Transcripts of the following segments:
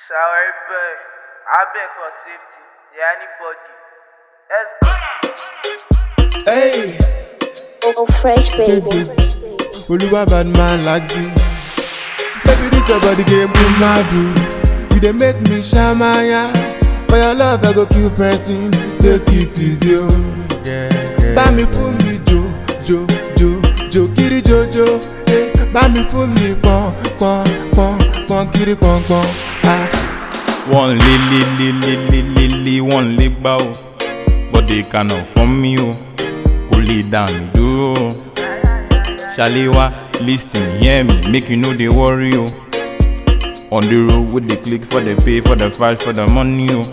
Shower boy, I beg for safety. Yeah, anybody. Let's go. Hey, Oh, fresh baby. Oluwa bad man like this. Baby, this your body game boom madu. You dey make me shamaya. For your love, I go kill person. Take it easy, oh. Bá mi fún mi jo, jo, jo, jo, kiri jojo. Eh, Bá mi fún mi pọn, pọn, pọn, pọn, kiri pọn, pọn. Ah. One li li li li li li li one leg bow But they cannot from me oh Pull it down dúró oh. Shalewa listen hear me make you know they worry oh On the road with the click for the pay for the fight for the money oh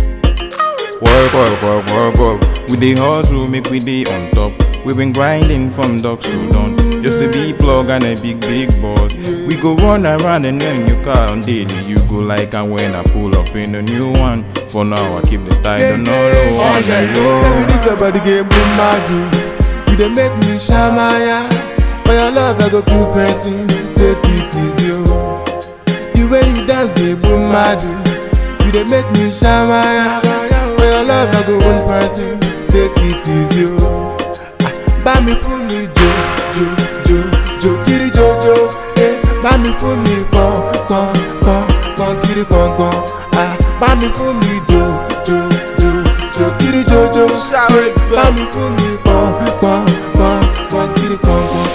Work work work work work We dey hustle make we dey on top We been grinding from dusk to dawn Just to be plug and a big big boss We go run around and then your car on daily You go like and when I pull up in a new one For now I keep the title no low on the Baby, low this your body game boom madu. You dey make me shamaya. For your love, I go kill person. Take it easy, oh. The way you dance, game boom madu. You dey make me shamaya. For your love, I go one person. Take it easy, oh. Ah, Bá mi fún mi jo, jo, jo, jo, kiri jojo. Eh, Bá mi fún mi pọn, pọn, pọn, pọn, kiri pọn, pọn. Ah, Bá mi fún mi jo, jo, jo, jo, kiri jojo. Shower Bá mi fún mi pọn, pọn, pọn, pọn, kiri pọn, pọn.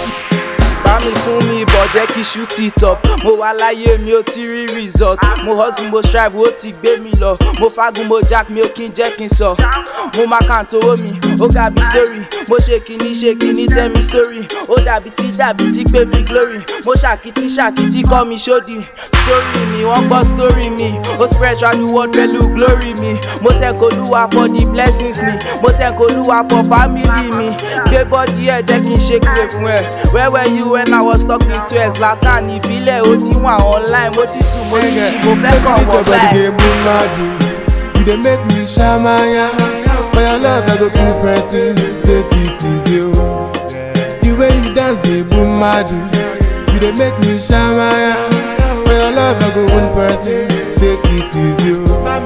bá mi fún mi ìbọn jẹ́ kí ṣú ti top mo wà láyé mi ò ti rí result mo hustle mo strive ó ti gbé mi lọ mo fagun mo jack mi ò kí n jẹ́ kí n sọ mo máa kàn tó owó mi ó dàbí story mo ṣe kìíní ṣe kìíní tell me story ó dàbí tí dàbí tí pé mi glory mo ṣàkìtì ṣàkìtì kọ́ mi ṣódì story mi wọ́n gbọ́ story mi ó spread round the world pẹ̀lú glory mi mo thank olúwa for the blessings mi mo thank olúwa for family mi gbé bọ́dí ẹ̀ jẹ́ kí n ṣe pé fún ẹ where were you when I was talking to ẹ Zlatan ìbílẹ̀ ó ti wà online mo ti sùn mo ti jí mo fẹ́ kàn This wọ́n your body báyìí. game boom madu. You dey make me shamaya. For your love, I go kill person. Take it easy, oh. The way you dance, game boom madu. You dey make me shamaya. For your love, I go one person. Take it easy, oh. Ah,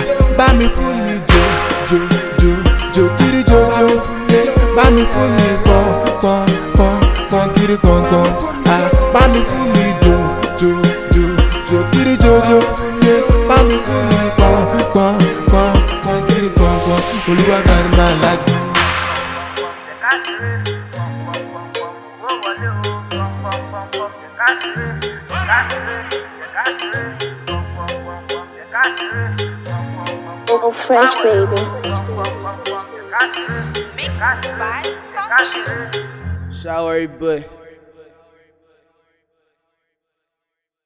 Bá mi fún mi jo, jo, jo, jo, kiri jojo. Eh, Bá mi fún mi pọn, pọn, pọn, pọn, kiri pọn, pọn. Ah, Bá mi fún mi jo, jo, jo, jo, kiri jojo. Eh, Bá mi fún mi pọn, pọn, pọn, pọn, kiri pọn, pọn. Olúwa bá mi máa láti. Oh, fresh baby. Mixed by Sunshine. Shower boy.